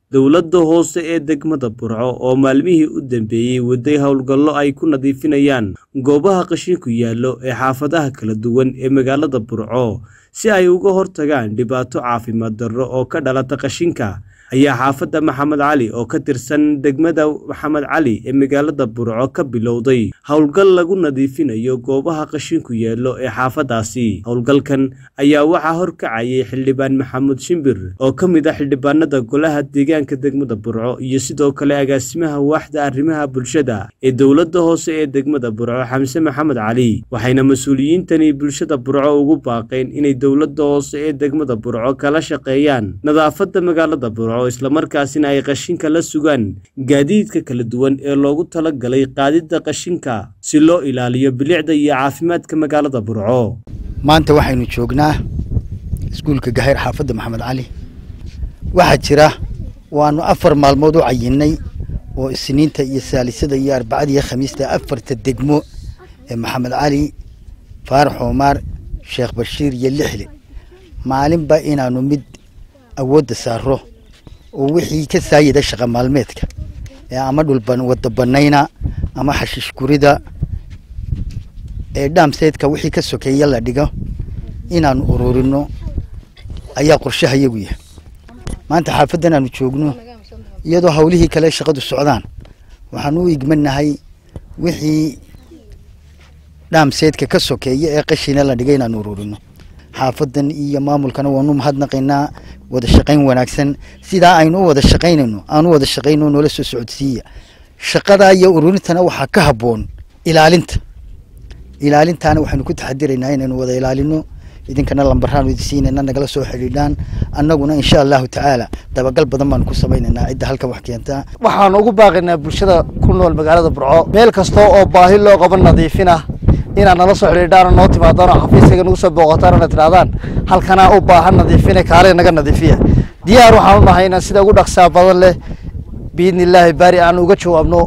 dowladda hoose ee degmada burco oo maalmihii u dambeeyey waday howlgallo ay ku nadiifinayaan goobaha qashinku yaallo ee xaafadaha kala duwan ee magaalada burco si ay uga hortagaan dhibaato caafimaad darro oo ka dhalata qashinka ayaa xaafadda maxamed cali oo ka tirsan degmada maxamed cali ee magaalada burco ka bilowday howlgal lagu nadiifinayo goobaha qashinku yeello ee xaafadaasi howlgalkan ayaa waxaa horkacayay xildhibaan maxamuud shimbir oo ka mid ah xildhibaanada golaha deegaanka degmada burco iyo sidoo kale agaasimaha waaxda arrimaha bulshada ee dowladda hoose ee degmada burco xamse maxamed cali waxayna mas-uuliyiintani bulshada burco ugu baaqeen inay dowladda hoose ee degmada burco kala shaqeeyaan nadaafadda magaalada burco islamarkaasina ay qashinka la sugaan gaadiidka kala duwan ee loogu talagalay qaadidda qashinka si loo ilaaliyo bilicda iyo caafimaadka magaalada burco maanta waxaynu joognaa iskuulka gahayr xaafadda maxamed cali waxaa jira waanu afar maalmood u cayinnay oo isniinta iyo saalisada iyo arbacada iyo khamiista afarta degmo ee maxamed cali faarax omaar sheekh bashiir iyo lixle maalinba inaanu mid awoodda saaro oo wixii ka saayida shaqa maalmeedka ee ama dhul wada banayna ama xashiish gurida ee dhaamseedka wixii ka sokeeya la dhigo inaanu ururino ayaa qorshaha iyagu yahay maanta xaafaddan aanu joogno iyadoo hawlihii kale shaqadu socdaan waxaanu u igmanahay wixii dhaamseedka ka sokeeya ee qashina la dhigay inaanu ururino xaafadan iyo maamulkana waanu mahadnaqaynaa wada shaqayn wanaagsan sidaa aynu u wada shaqaynayno aanu wada shaqayno noola soo socodsiiya shaqadaa iyo ururintana waxaa ka habboon ilaalinta ilaalintaana waxaynu ku taxadiraynaa inaynu wada ilaalino idinkana lambaraanu idi siinayna nagala soo xidhiidhaan annaguna insha allahu tacaala dabagal badan baanu ku samaynaynaa cidda halkan wax keentaa waxaan ugu baaqaynaa bulshada ku nool magaalada burco meel kasta oo baahi loo qabo nadiifin ah inaad nala soo xidhiidhaan noo timaadaan oo xafiiskayga nagu soo booqataan oona tidhahdaan halkanaa u baahan nadiifine kaale naga nadiifiya diyaar waxaan u nahay inaan sida ugu dhaqsaa badan leh biidni illaahi baari aan uga jawaabno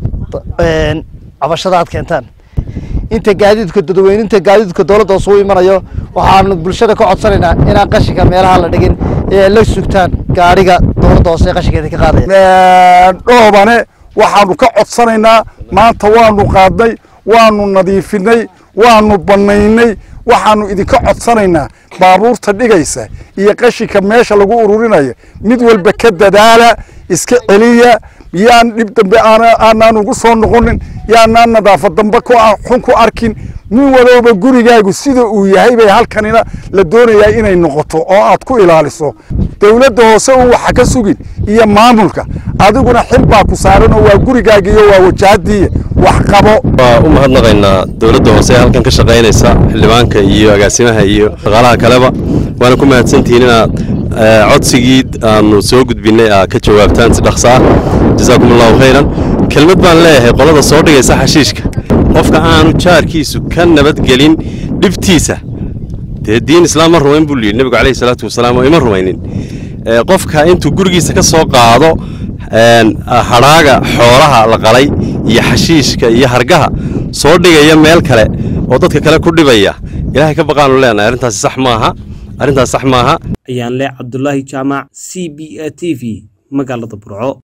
cabashada aad keentaan inta gaadiidka dadweyninta gaadiidka dowladda hoos uu imanayo waxaanu bulshada ka codsanaynaa inaan qashinka meelaha la dhigin ee la sugtaan gaadhiga dowladda hoose ee qashinkeeda ka qaadaya dhoobane waxaanu ka codsanaynaa maanta waanu qaadnay waanu nadiifinay waanu bannaynay waxaanu idinka codsanaynaa baabuurta dhigaysa iyo qashinka meesha lagu ururinayo mid walba ka dadaala iska celiya yaan dhib dambe aanaan ugu soo noqonin yaanaan nadaafad dambe xun ku arkin nin walooba gurigaagu sida uu yahay bay halkanina la doonayaa inay noqoto oo aad ku ilaaliso dowladda hoose uu waxa ka sugin iyo maamulka adiguna xil baa ku saaran oo waa gurigaaga iyo waa wajahadiiya wax qabo waa u mahadnaqaynaa dowladda hoose ee halkan ka shaqaynaysa xildhibaanka iyo agaasimaha iyo shaqaalaha kaleba waana ku mahadsantihiin inaad codsigii aanu soo gudbinay aa ka jawaabtaan si dhaqsa ah jasaakum allahu khayran kelmad baan leeyahay qolada soo dhigaysa xashiishka qofka aanu jaarkiisu ka nabadgelin dhibtiisa dee diin islaam ma rumayn buu yidhi nebigu calayhi salaatu wasalaam oo ima rumaynin qofka intuu gurigiisa ka soo qaado hadhaaga xoolaha la qalay iyo xashiishka iyo hargaha soo dhigaya meel kale oo dadka kale ku dhibaya ilaahay ka baqaanu leenahay arrintaasi sax maaha arrintaas sax maaha ayaan leh cabdulaahi jaamac c b a t v magaalada burco